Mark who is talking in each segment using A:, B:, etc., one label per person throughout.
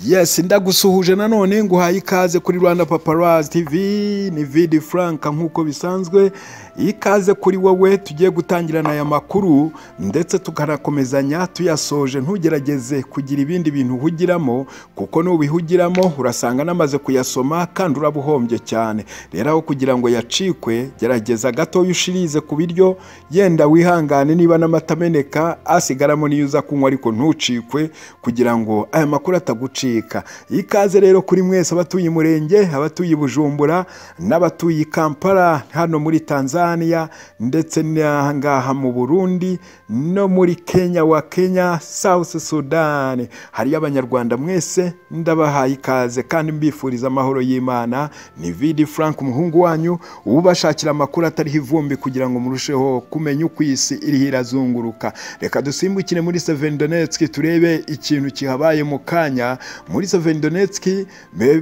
A: yesi ndagusuhuje nanone nguhaye ikaze kuri rwanda paparazzi tv ni vidi franka nk'uko bisanzwe ikaze kuri wowe tugiye gutangirana aya makuru ndetse tukanakomezanya tuyasoje ntugerageze kugira ibindi bintu uhugiramo kuko n'ubihugiramo urasanga namaze kuyasoma kandi uraba uhombye cyane rero aho kugira ngo yacikwe gerageza gatoya ushirize ku biryo yenda wihangane niba n'amata ameneka asigaramo n'iyo uza kunywa ariko ntucikwe kugira ngo aya makuru atagucika ikaze rero kuri mwese abatuye umurenge abatuye bujumbura n'abatuye kampala hano muri tanzania ndetse n'ahangaha mu burundi no muri kenya wa kenya south sudan hariyo abanyarwanda mwese ndabahaye ikaze kandi mbifuriza amahoro y'imana ni vidi frank umuhungu wanyu ubashakira amakuru atariho ivumbi kugira ngo murusheho kumenya uko isi iriho irazunguruka reka dusimbukire muri sevendonetski turebe ikintu kihabaye mu kanya muri sevendonetski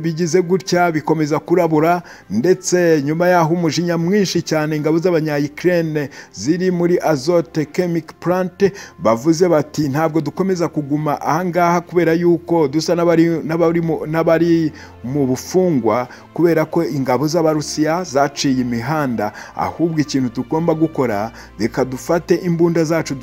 A: bigize gutya bikomeza kurabura ndetse nyuma yaho umujinya mwinshi cyane ingabo z'abanyayikirene ziri muri azote kemike purante bavuze bati ntabwo dukomeza kuguma ahangaha kubera yuko dusa n'abari mu bufungwa kubera ko ingabo z'abarusiya zaciye imihanda ahubwo ikintu tugomba gukora reka dufate imbunda zacu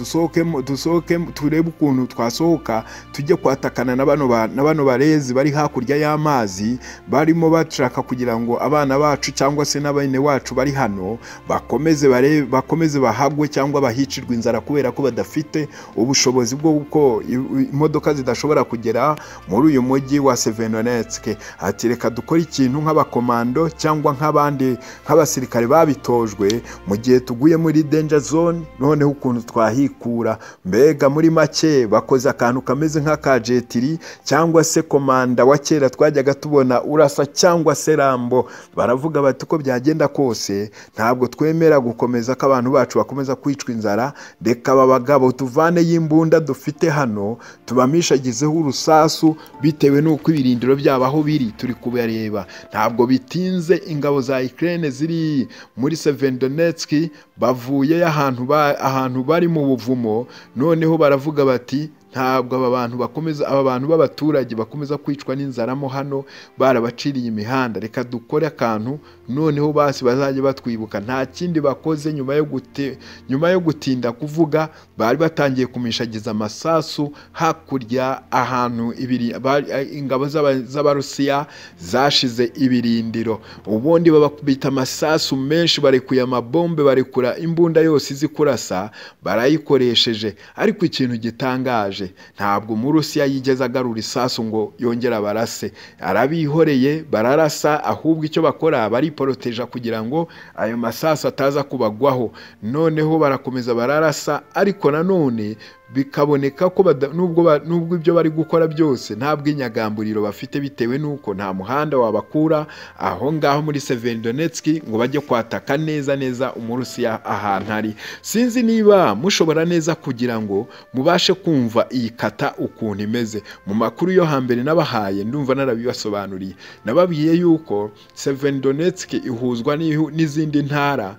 A: dusohoke turebe ukuntu twasohoka tujye kwatakana na bano barezi bari hakurya y'amazi barimo bashaka kugira ngo abana bacu cyangwa se n'abene wacu bari hano bakomeze barebe bakomeze bahagwe cyangwa bahicirwe inzara kubera ko badafite ubushobozi bwo kuko imodoka zidashobora kugera muri uyu mujyi wa sevenonetske ati reka dukore ikintu nk'abakomando cyangwa nk'abandi nk'abasirikare babitojwe mu gihe tuguye muri danger zone noneho ukuntu twahikura mbega muri make bakoze akantu kameze nk'akajetiri cyangwa se komanda wa kera twajyaga tubona urasa cyangwa se rambo baravuga bati uko byagenda kose ntabwo twemera gukomeza ko abantu bacu bakomeza kwicwa inzara reka aba bagabo tuvane y'imbunda dufite hano tubamishagizeho urusasu bitewe n'uko ibirindiro byabo aho biri turi kubareba ntabwo bitinze ingabo za ikirere ziri muri sevendonetski bavuye ahantu bari mu buvumo noneho baravuga bati ntabwo aba bantu bakomeza aba bantu b'abaturage bakomeza kwicwa n'inzaramo hano barabaciriye imihanda reka dukore akantu noneho basi bazajya batwibuka nta kindi bakoze nyuma yo gute nyuma yo gutinda kuvuga bari batangiye kumishagiza amasasu hakurya ahantu ibiri ingabo z'abarusiya zashize ibirindiro ubundi babakubita amasasu menshi barekuye amabombe barekura imbunda yose izi kurasa barayikoresheje ariko ikintu gitangaje ntabwo umurusiya yigeze agarura isasu ngo yongere abarase arabihoreye bararasa ahubwo icyo bakora bariporoteja kugira ngo ayo masasu ataza kubagwaho noneho barakomeza bararasa ariko nanone bikaboneka ko nubwo ibyo bari gukora byose nta bw'inyagamburiro bafite bitewe n'uko nta muhanda wabakura aho ngaho muri sevendonetski ngo bajye kwataka neza neza umurusiya ahantu ari sinzi niba mushobora neza kugira ngo mubashe kumva iyi kata ukuntu imeze mu makuru yo hambere n'abahaye ndumva narabibasobanuriye nababwiye yuko sevendonetski ihuzwa n'izindi ntara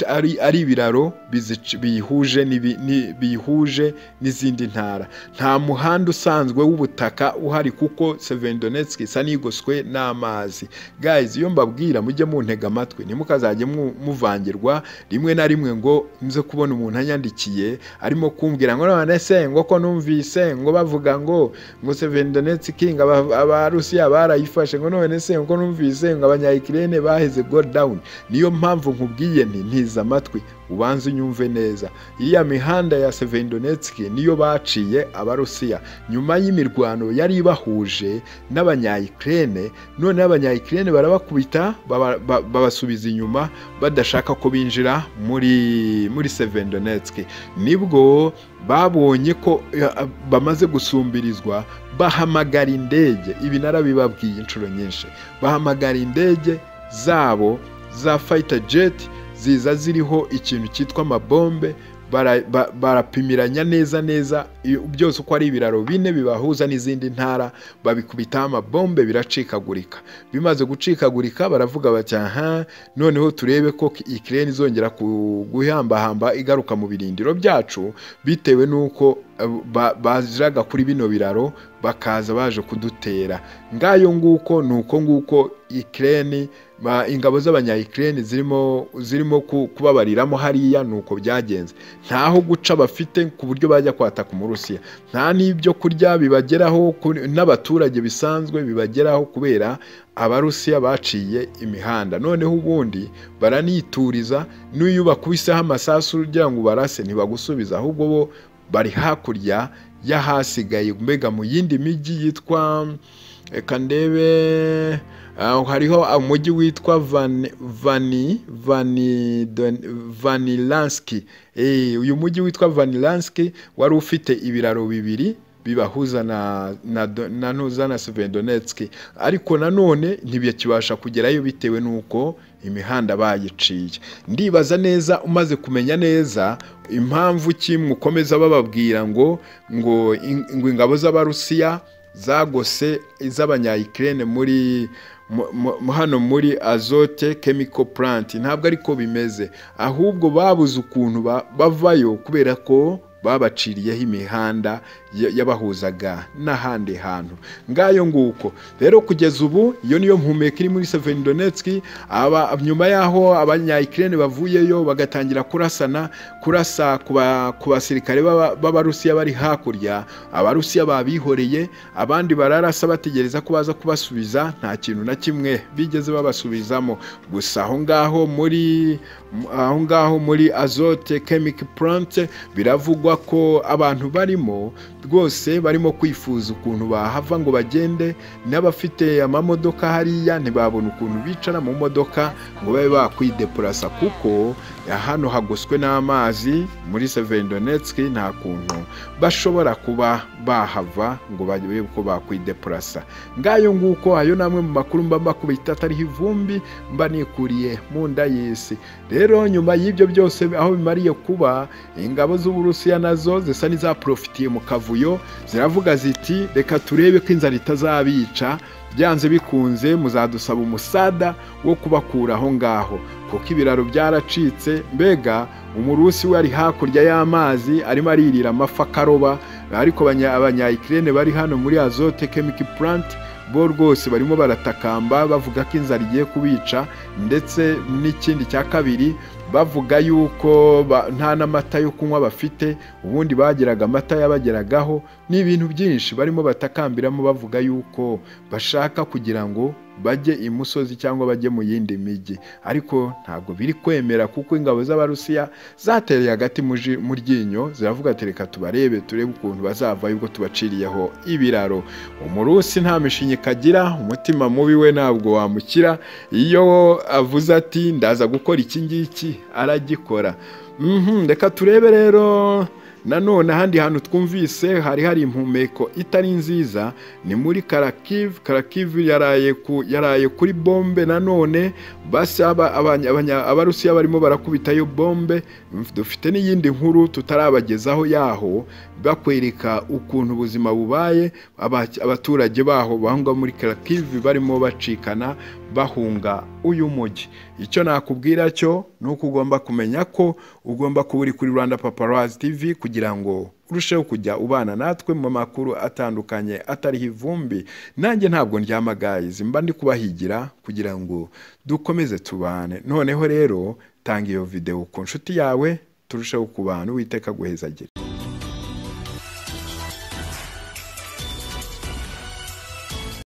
A: ari ibiraro biyihuje biyihuje n'izindi ntara nta muhanda usanzwe w'ubutaka uhari kuko sevendonetski isa n'igoswe n'amazi guys iyo mbabwira mujye muntega amatwi ntimukazajye muvangirwa rimwe na rimwe ngo nze kubona umuntu anyandikiye arimo kumbwira ngo none se ngo ko numvise ngo bavuga ngo ngo sevendonetski ngo abarusiya barayifashe ngo none se ngo numvise ngo abanyayikirene baheze go down niyo mpamvu nkubwiye nti ntiza amatwi ubanze unyumve neza iriya mihanda ya sevendonetski niyo baciye abarusiya nyuma y'imirwano yari ibahuje n'abanyayikirene none abanyayikirene barabakubita babasubiza inyuma badashaka ko binjira muri muri sevendonetski nibwo babonye ko bamaze gusumbirizwa bahamagara indege ibi narabibabwiye inshuro nyinshi bahamagara indege zabo za fayita jeti ziza ziriho ikintu cyitwa amabombe bara- ba- barapimiranya neza neza iyo- byose uko ari ibiraro bine bibahuza n'izindi ntara babikubitaho amabombe biracikagurika bimaze gucikagurika baravuga bati aha noneho turebe ko ki- ikirere izongera ku- guhambahamba igaruka mu birindiro byacu bitewe n'uko eh, ba- baziraga kuri bino biraro bakaza baje kudutera ngayo nguko ni uko nguko ikirere ba- ingabo z'abanyayikirere zirimo zirimo ku- kubabariramo hariya ni uko byagenze ntaho guca bafite ku buryo bajya kwataka umurusiya nta n'ibyo kurya bibageraho ku- n'abaturage bisanzwe bibageraho kubera abarusiya baciye imihanda noneho ubundi baranituriza n'uyu bakubiseho amasasu ugira ngo ubarase ntibagusubiza ahubwo bo bari hakurya y'ahasigaye mbega mu yindi mijyi yitwa reka ndebe aho hariho umujyi witwa Van- vani vani Don- vanilanski Eh, uyu mujyi witwa vanilanski wari ufite ibiraro bibiri bibahuza na na Do- na nuza na Severodonetsk ariko nanone ntibikibasha kugerayo bitewe n'uko imihanda bayiciye ndibaza neza umaze kumenya neza impamvu ki mukomeza bababwira ngo ngo in- ngo ingabo z'abarusiya zagose iz'abanyayikirene muri mu- mu- hano muri azote chemical plant ntabwo ariko bimeze ahubwo babuze ukuntu ba- bavayo kubera ko babaciriyeho imihanda ya- yabahuzaga n'ahandi hantu ngayo nguko rero kugeza ubu iyo niyo mpumeka iri muri Severodonetsk aba nyuma yaho abanyayikirene bavuyeyo bagatangira kurasana kurasa ku ba- ku basirikare b'aba- b'abarusiya bari hakurya abarusiya babihoreye abandi bararasa bategereza ko baza kubasubiza nta kintu na kimwe bigeze babasubizamo gusa aho ngaho muri mu- aho ngaho muri azote chemical plant biravugwa ko abantu barimo rwose barimo kwifuza ukuntu bahava ngo bagende n'abafite amamodoka hariya ntibabona ukuntu bicara mu modoka ngo babe bakwidepurasa kuko hano hagoswe n'amazi muri Severodonetsk nta kuntu bashobora kuba bahava ngo barebe uko bakwidepurasa ngayo nguko ayo namwe mu makuru mba mbakubita atariho ivumbi mba nikuriye mu nda y'isi rero nyuma y'ibyo byose aho bimariye kuba ingabo z'uburusiya nazo zisa n'izaprofitiye mu kavuyo ziravuga ziti reka turebe ko inzara itazabica byanze bikunze muzadusaba umusada wo kubakura aho ngaho kuko ibiraro byaracitse mbega umurusi we ari hakurya y'amazi arimo aririra amafi akaroba ariko abanya- abanyayikirene bari hano muri azote chemical plant bo rwose barimo baratakamba bavuga ko inzara igiye kubica ndetse n'ikindi cya kabiri bavuga yuko ba- nta n'amata yo kunywa bafite ubundi bagiraga amata yabageragaho ni ibintu byinshi barimo batakambiramo bavuga yuko bashaka kugira ngo bajye imusozi cyangwa bajye mu yindi mijyi ariko ntabwo biri kwemera kuko ingabo z'abarusiya zatereye hagati mu ji- mu ryinyo ziravuga ati reka tubarebe turebe ukuntu bazavayo ubwo tubaciriyeho ibiraro umurusi nta mishinga ikagira umutima mubi we ntabwo wamukira iyo avuze ati ndaza gukora iki ngiki aragikora Mhm, reka turebe rero nanone ahandi hantu twumvise hari hari impumeko itari nziza ni muri karakivu karakivu yaraye ku- yaraye kuri bombe nanone basi aba- abanya- abanya- abarusiya barimo barakubitayo bombe dufite n'iyindi nkuru tutarabagezaho yaho bakwereka ukuntu ubuzima bubaye aba- abaturage baho bahunga muri karakivu barimo bacikana bahunga uyu mujyi icyo nakubwira cyo ni uko ugomba kumenya ko ugomba kuba uri kuri rwanda paparazi tv kugira ngo urusheho kujya ubana natwe mu makuru atandukanye atariho ivumbi nanjye ntabwo ndyama guys mba ndi kubahigira kugira ngo dukomeze tubane noneho rero tanga iyo videwo ku nshuti yawe turusheho kubana uwiteka aguhezagire